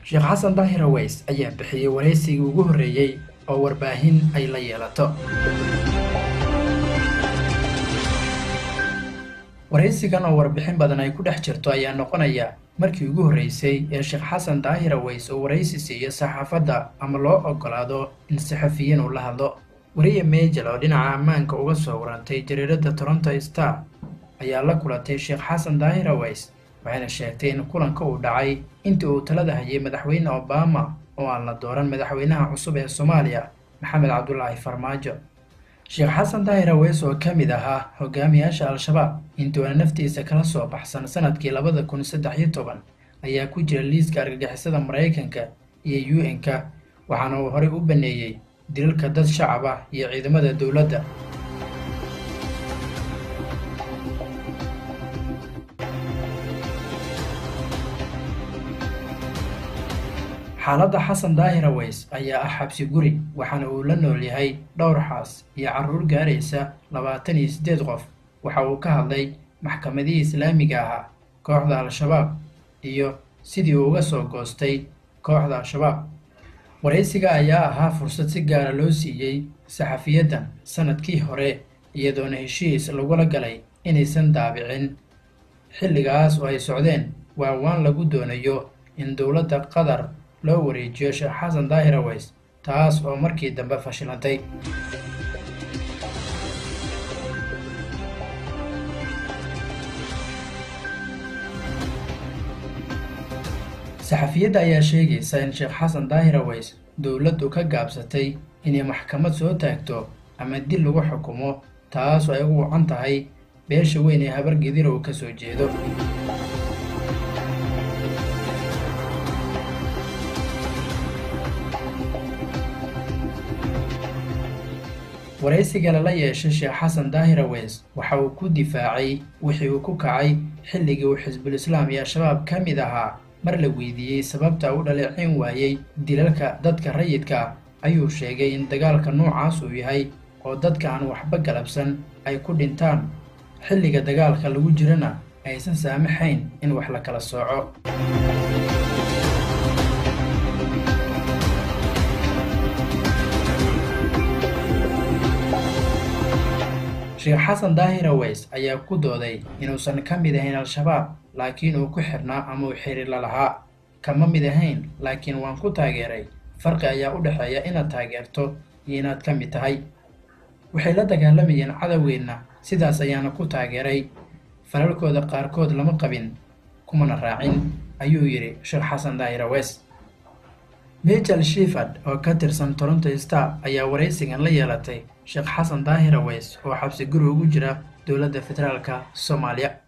sheekh xasan daahir aweys ayaa bixiyey waraysigii ugu horreeyey oo warbaahin ay la yeelato waraysigan oo warbixin badan ay ku dhex jirto ayaa noqonaya markii ugu horreysay ee sheekh xasan daahir aweys oo waraysi siiyo saxaafadda ama loo ogolaado in saxafiyiin uu la hadlo wariye meejel oo dhinaca ammaanka uga soo warantay jariiradda toronto star ayaa la kulatay sheekh xasan daahir aweys waxayna sheegtay in kulanka uu dhacay intii uu talada hayay madaxweyne obama oo aan la dooran madaxweynaha cusub ee soomaaliya maxamed cabdulaahi farmaajo sheekh xasan daahir aweys oo ka mid ahaa hogaamiyaasha al-shabaab intuuna naftiisa kala soo baxsan sanadkii labada kun saddex iyo toban ayaa ku jira liiska argagixisada maraykanka iyo u n-ka waxaana uu horey u baneeyey dilalka dad shacab ah iyo ciidamada dowladda xaaladda xasan daahir aweys ayaa ah xabsi guri waxaana uu la nool yahay dhowr xaas iyo carruur gaaraysa labaatan iyo siddeed qof waxa uu ka hadlay maxkamadihii islaamiga ahaa kooxda al-shabaab iyo sidii uu uga soo goostay kooxda al-shabaab waraysiga ayaa ahaa fursad si gaara loo siiyey saxafiyaddan sanadkii hore iyadoona heshiis lagula galay inaysan daabicin xilligaas oo ay socdeen waawaan lagu doonayo in dowladda qatar loo wareejiyo sheekh xasan daahir aweys taas oo markii dambe fashilantay saxafiyadda ayaa sheegaysa in sheekh xasan daahir aweys dowladdu ka gaabsatay inay maxkamad soo taagto ama dil lagu xukumo taas oo ay ugu wacan tahay beesha weyn ee habargedir uu ka soo jeedo waraysiga lala yeeshay sheekh xasan daahir aweys waxa uu ku difaacay wixii uu ku kacay xilligii uu xisbul islaam iyo al-shabaab ka mid ahaa mar la weydiiyey sababta u dhaleecin waayey dilalka dadka rayidka ayuu sheegay in dagaalka noocaas uu yahay oo dadka aan waxba galabsan ay ku dhintaan xilliga dagaalka lagu jirana aysan saamaxayn in wax la kala sooco sheekh xasan daahir aweys ayaa ku dooday inuusan ka mid ahayn al-shabaab laakiin uu ku xirnaa ama uu xiriir la lahaa kama mid ahayn laakiin waan ku taageeray farqi ayaa u dhexeeya inaad taageerto iyo inaad ka mid tahay waxay la dagaalamayeen cadowgeenna sidaas ayaana ku taageeray falalkooda qaarkood lama qabin kumana raacin ayuu yidhi sheekh xasan daahir aweys michel shifard oo ka tirsan toronto star ayaa waraysigan la yeelatay sheekh xasan daahir aweys oo xabsi guri ugu jira dowladda federaalka soomaaliya